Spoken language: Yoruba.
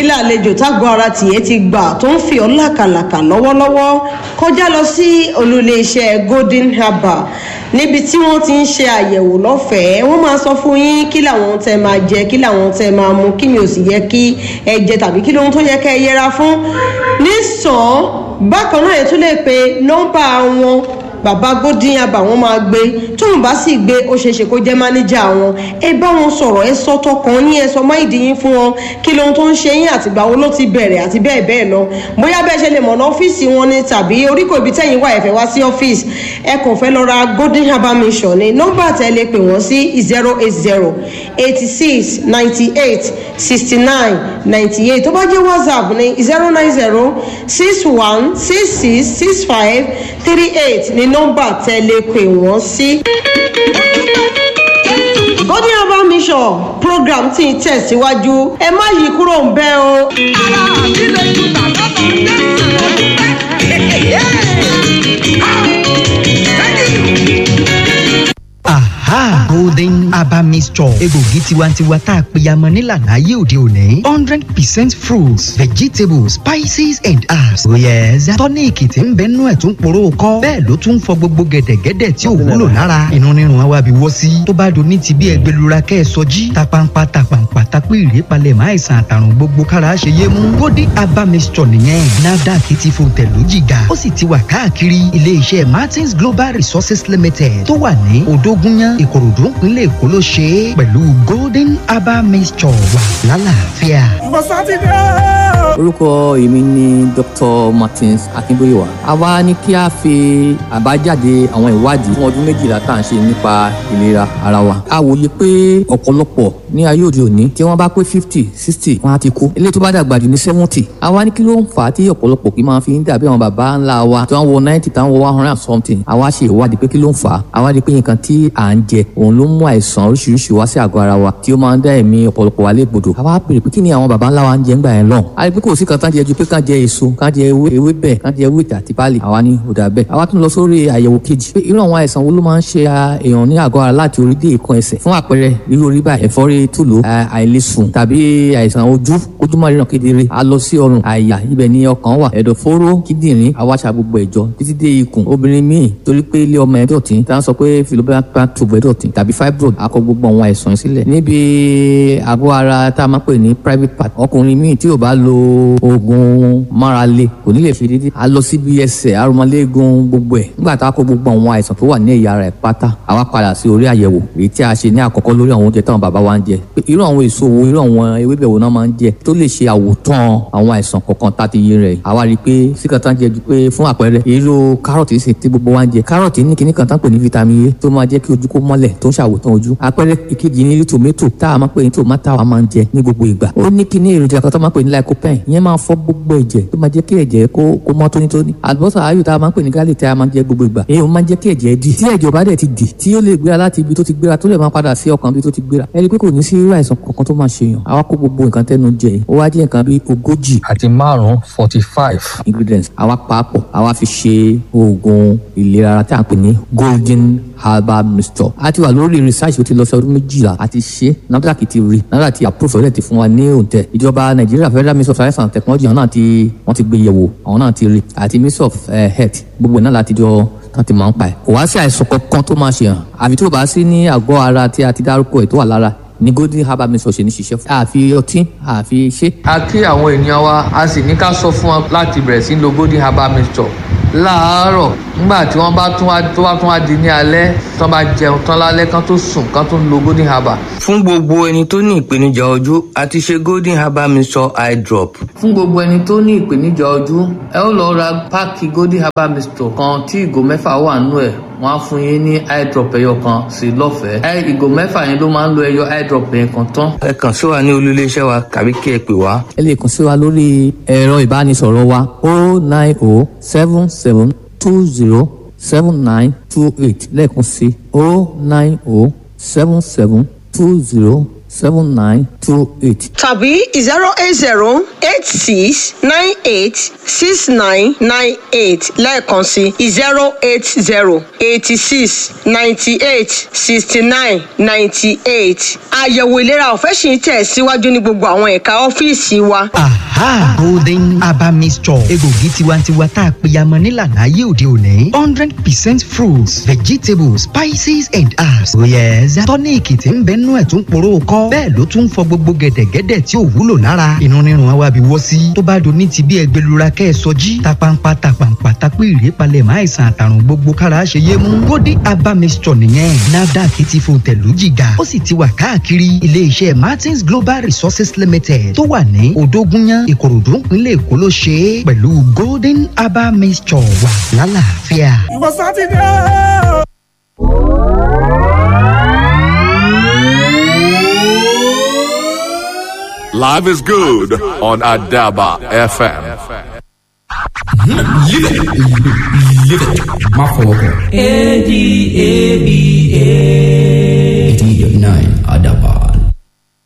làlejò tágbọ́ ara tìyẹ́ ti gbà tó ń fi ọ́ làkàlàkà lọ́wọ́lọ́wọ́ kọjá lọ sí olùléeṣẹ́ golden harbour níbi tí wọ́n ti ń ṣe àyẹ̀wò lọ́fẹ̀ẹ́ wọ́n máa sọ fún yín kí làwọn tẹ máa jẹ kí làwọn tẹ máa mu kí ni ò sì yẹ kí ẹ jẹ tàbí kí lóhun tó yẹ kẹ́ ẹ yẹra fún nísàn bákan náà ẹ tún lè pe nọ́mbà wọn bàbá godin abà wọn máa gbé tóun bá sì gbé ó ṣeéṣe kó jẹ mánéjà wọn ẹ bá wọn sọrọ ẹ sọ tọkàn ní ẹ sọ máìdí yín fún wọn kí lohun tó ń ṣe yín àtìgbà wo ló ti bẹ̀rẹ̀ àti bẹ́ẹ̀ bẹ́ẹ̀ lọ bóyá bẹ́ẹ̀ ṣe lè mọ̀nà ọ́fíìsì wọn ni tàbí oríkò ibi tẹ́yìn wà ẹ̀fẹ̀ wá sí ọ́fíìsì ẹ kàn fẹ́ lọ ra golden herbal mission ni nọ́mbà tẹ́ lè pè wọ́n sí zero eight zero eighty six ninety eight sixty nine ninety eight tó bá jẹ́ whatsapp ní zero nine zero six one six six six five three eight ní nọ́mbà tẹ́ lè pè wọ́n sí. golden herbal mission program tí ń tẹ̀síwájú ẹ má yí kúrò ń bẹ́ o. ara mi lè ju bàbá bọ̀ aha golden herbal mixture egbògi tiwantiwa tá a pèyàmọ nílànà ayé òde òní hundred percent fruits vegetables spices and herbs oh yes tọ́níìkì tí ń bẹ nú ẹ̀ tún poró kọ́ bẹ́ẹ̀ ló tún fọ gbogbo gẹ̀dẹ̀gẹ̀dẹ̀ tí ò wúlò lára inú rírun àwa bí wọ́ sí tó bá do ní ti bí ẹgbẹ́lura kẹ́ ẹ sọjí tapampa tapampa tapí ìrèpalẹ̀ máa ìsàn àtàrùn gbogbo kára ṣe yé mú golden herbal mixture nìyẹn nafdac ti fò tẹ̀lú jìgà ó sì ti wà káàkiri ilé-iṣẹ́ martins global resources limited tó wà ní odógúnyán ìkòròdú ìpínlẹ̀ èkó ló ṣe é pẹ̀lú golden herbal mixture wà lálàáfíà. ìwọ sátidé. orúkọ èmi ni dr martins akínbóyèwá a wá ní kí a fi àbájáde àwọn ìwádìí fún ọdún méjìlá tá à ń ṣe nípa ìlera ara wa a wòye pé ọ̀pọ̀lọpọ̀ ní ayé òde òní tí wọ́n bá pé fifty sixty wọ́n á ti kú eléyìí tó bá dàgbà jù ní seventy a wá ní kí ló ń fà á tí ọ̀pọ̀lọpọ̀ kì í máa fi ń dàbí àwọn bàbá ńlá wa tí wọ́n wọ ninety táwọn wọ one hundred and something a wá ṣe ìwádìí pé kí ló ń fà á a wá rí i pé nǹkan tí à ń jẹ òun ló mú àìsàn oríṣiríṣi wá sí àgọ́ ara wa tí ó máa ń dá ẹ̀mí ọ̀pọ̀lọpọ̀ wa légbodò a wá pèrè pé kí ni àwọn baba ńlá wa ń jẹ ńgbà yẹn lọ a rí i pé kò sí kan tán jẹ ju pé kán jẹ èso kán jẹ ewé ewé bẹ́ẹ̀ kán jẹ ewé àti pálí àwa ní òdà bẹ́ẹ̀ àwa tún lọ sórí àyẹ̀wò kejì pé irú àwọn àìsàn wo ló máa ń ṣe èèyàn ní àgọ́ ara láti orí dé ìkan ẹsẹ̀ fún àpẹẹrẹ irú orí báyìí ẹ̀fọ́rí tùlù àìlesùn tàbí àìsàn ojú ojú máa ríran kedere a lọ sí ọrùn àyà ibẹ̀ ni ọkàn wà ẹ̀dọ̀fóró kíndìnrín àwáṣà gbogbo ẹ̀jọ títí dé ikùn obìnrin míì torí pé ilé ọmọ ẹ̀ dọ̀tí tá à ń sọ pé philobacter tube ẹ̀ dọ̀tí tàbí fibroid akọ gbogbo àwọn àìsàn yìí sílẹ̀ níbi àgọ́ ara tá a máa pè ní private part ọkùnrin míì tí ò bá lo oògùn márale kò ní lè fi dídí a lọ síbi ẹsẹ̀ arúmọléegun gbogbo ẹ̀ nígbà tá a kó gbogbo àwọn àìsàn tó wà ní ẹ̀yà ara ẹ̀ pátá àwa padà sí orí àyẹ̀wò èyí tí a ṣe ní àkọ́kọ́ lórí àwọn oúnjẹ táwọn bàbá wa ń jẹ pé irú àwọn èso wo irú àwọn ewébẹ̀ wo náà máa ń jẹ tó lè ṣe àwòtán àwọn àìsàn kọ̀ọ̀kan tá a ti yé rẹ̀ àwa rí i pé síkà tán jẹ ju pé fún àpẹẹrẹ irú kárọ̀tì sì tí gbogbo wa ń jẹ kárọ̀tì ní kíní kan tán pè ní vitamin A tó máa jẹ́ kí ojú kó mọ́lẹ̀ tó ń ṣàwòtán ojú àpẹẹrẹ ìkejì ní tòmẹ́tò tá a máa pè ní tòmátà wa máa ń jẹ ní gbogbo ìgbà ó ní kíní èròjà kan tó máa pè ní lycopene ìyẹn máa fọ gbogbo ẹ̀jẹ̀ tó máa jẹ́ kí ẹ̀jẹ̀ kó kó mọ́ tónítóní àlùbọ́sà ayò tá a máa ń pè ní garlic tí a máa ń jẹ gbogbo ìgbà èyí ó máa ń jẹ́ kí ẹ̀jẹ̀ dì tí ẹ̀jẹ̀ bá dẹ̀ ti dì tí ó lè gbéra láti ibi tó ti gbéra tó lè máa padà sí ọkàn ibi tó ti gbéra ẹni pé kò ní sí irú àìsàn kankan tó máa ṣe yàn àwa kó gbogbo nǹkan tẹnu jẹ ó wá jẹ́ nǹkan bíi ogójì àti márùn-ún forty five. ingredients àwa pàápọ̀ àwa fi ṣe oògùn ìlera ara tí a ń pè ní golden herbal mixture a ti wà lórí research ó ti lọ sí ọdún méjìlá a ti ṣe NAFDAC ti rí NAFDAC ti approve ọ̀rẹ́ ti fún wa ní òǹtẹ̀ ìjọba nàìjíríà federal ministry of science and technology àwọn náà ti wọ́n ti gbé yẹ̀wò àwọn náà ti rí àti ministry of uh, health gbogbo náà láti jọ tán ti máa ń pa ẹ̀ kò wá sí àìsàn kankan tó máa ṣe hàn àfi tó bá sí ní àgọ́ ara tí a ti dárúkọ ẹ̀ tó wà lára ní golden herbal mixture ṣe ní ṣiṣẹ́ fún. àfi ọtí àfi ṣe. a kí àwọn ènìyàn wa a sì ní ká sọ fún wọn láti bẹ̀rẹ̀ sí lo golden herbal mixture láàárọ̀ nígbà tí wọ́n bá tún wá tó bá tún wá di ní alẹ́ tí wọ́n bá jẹun tán lálẹ́ kán tó sùn kán tó lo golden herbal. fún gbogbo ẹni tó ní ìpèníjà ojú a ti ṣe golden herbal mixture eye drop. fún gbogbo ẹni tó ní ìpèníjà ojú ẹ ó lọ ra páàkì golden herbal mixture kan tí ìgò mẹ́fà wà nínú ẹ̀ wọ́n á fún yín ní eye drop ẹyọ kan sí lọ́fẹ̀ẹ́. ẹ ìgò mẹ́fà yẹn ló máa ń lo ẹyọ eye drop yẹn kan tán. ẹ kàn sí wa ní olúléeṣẹ́ wa tàbí kí ẹ pè wá. ẹ lè kàn sí wa lórí ẹ̀rọ ìbánisọ̀rọ̀ wa o nine o seven seven two zero seven nine two eight lẹ́ẹ̀kan sí o nine o seven seven two zero seven nine two eight. tàbí zero eight zero eight six nine eight six nine nine eight lẹ́ẹ̀kan sí zero eight zero eighty six ninety eight sixty nine ninety eight. àyẹ̀wò ìlera ọ̀fẹ́ sì ń tẹ̀ síwájú ní gbogbo àwọn ẹ̀ka ọ́fíìsì wa. aha golden aba mixture egbògi tiwantiwa tá a pèyàmọ nílànà ayé òde òní hundred percent fruits vegetables spices and herbs. oh yes tọ́níìkì tí ń bẹ nú ẹ̀ tún poró kọ́ bẹ́ẹ̀ ló tún fọ gbogbo gẹ̀dẹ̀gẹ̀dẹ̀ tí ò wúlò lára inú rírun àwa bí wọ́ sí tó bá do ní ti bí ẹgbẹ́lura kẹ́ ẹ sọjí tapampa tapampa tapí ìrèpalẹ̀ máa ìsàn àtàrùn gbogbo kára ṣe yé mú golden aba mixture nìyẹn nafdac ti fún tẹ̀lú jìgà ó sì ti wà káàkiri iléeṣẹ́ martins global resources limited tó wà ní odógúnyán ìkòròdú ìpínlẹ̀ èkó ló ṣe é pẹ̀lú golden aba mixture wà lálàáfíà. ìwọ sátidé o. Live is good on Adaba FM. má fọwọ́ kàn. A D A B A. eighteen eighty nine àdàbà